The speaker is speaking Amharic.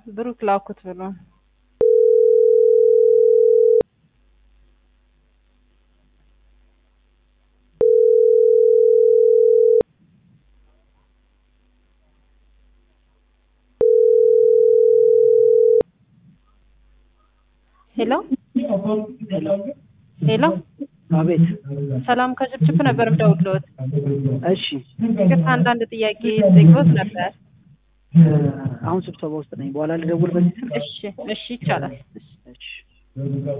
ብሩክ ላኩት ብሎ ሄሎ ሄሎ አቤት። ሰላም ከጭብጭብ ነበር የምደውልልዎት። እሺ ይቅርታ አንዳንድ ጥያቄ ጠይቅዎት ነበር። አሁን ስብሰባ ውስጥ ነኝ። በኋላ ልደውል በዚህ ስልክ? እሺ እሺ ይቻላል። እሺ